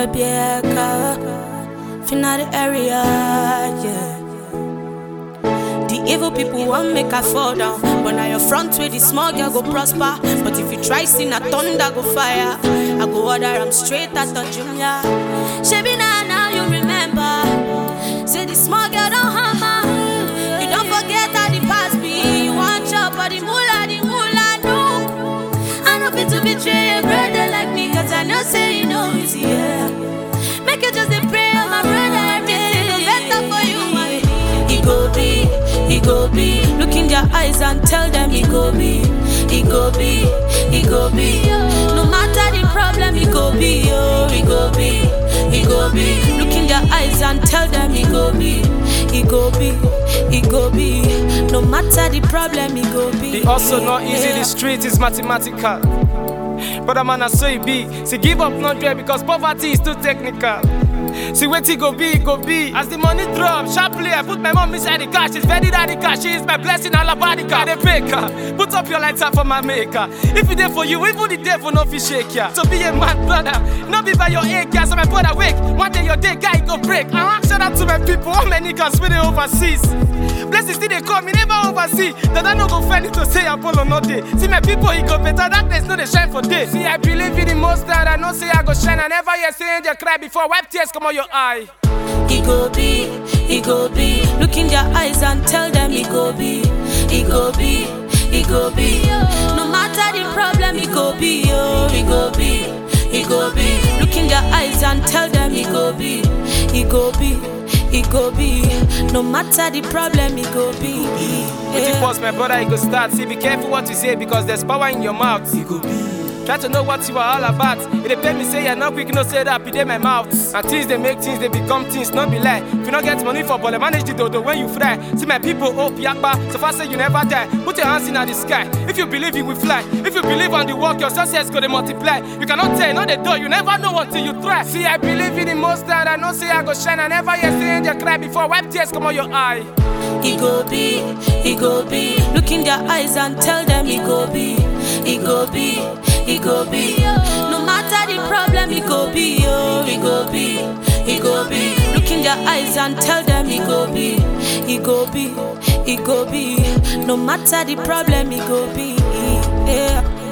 Rebecca, finna the area, yeah. The evil people want make I fall down, but now your front way the small girl go prosper. But if you try sin, a thunder go fire. I go order am straight at the junior. Shebi now now you remember, say the small girl don't hammer. You don't forget how the past be. You want chop, but the moolah, the moolah no. I know fit to betray a brother like me, cause I know say you know it's yeah. Make you just a pray, oh my brother, everything go better for you. He go be, he go be. Look in their eyes and tell them he go be, he go be, he go be. No matter the problem, he go be, oh, he go be, he go be. Look in their eyes and tell them he go be, he go be, he go be. No matter the problem, he go be. The also not easy, Yeah. the street is mathematical. Brother man, I so it be. See, give up not dread because poverty is too technical. See, wait it go be, it go be. As the money drop, sharply I put my mom inside the car. She's very radical. She is my blessing, alabadica. The baker, put up your lighter for my maker. If it there for you, even the devil no fi shake ya. So be a man, brother. Not be by your age, yeah. So my brother wake. One day your day guy go break. Uh-huh. Shout out to my people, all my niggas with the overseas. Blessings still they come, me never oversee. That I no go find it to say Apollo no day. See my people, he go better. Darkness no they shine for day. See, I believe in the most that I know say I go shine. I never hear say angel cry before wipe tears come on your eye. He go be, he go be. Look in their eyes and tell them he go be, he go be, he go be. No matter the problem, he go be, oh, he go be, he go be. Look in their eyes and tell them he go be, he go be, he go be. No matter the problem, he go be. With the Yeah. pause, my brother, you go start. See, be careful what you say because there's power in your mouth. Try to know what you are all about. It depend me say you're not quick, no say that, be there my mouth. And things they make things, they become things, not be lie. If you not get money for ball, manage the dodo when you fry. See my people, hope yakba. So far say you never die. Put your hands in the sky. If you believe you will fly. If you believe on the work, your success go to multiply. You cannot tell, not the door, you never know until you try. See, I believe in the most that I know say I go shine. I never hear say angel cry before wipe tears come on your eye. He go be, he go be. Look in their eyes and tell them he go be, he go be, he go be. No matter the problem, he go be, oh, he go be, he go be. Look in their eyes and tell them he go be, he go be, he go be. No matter the problem, he go be, yeah.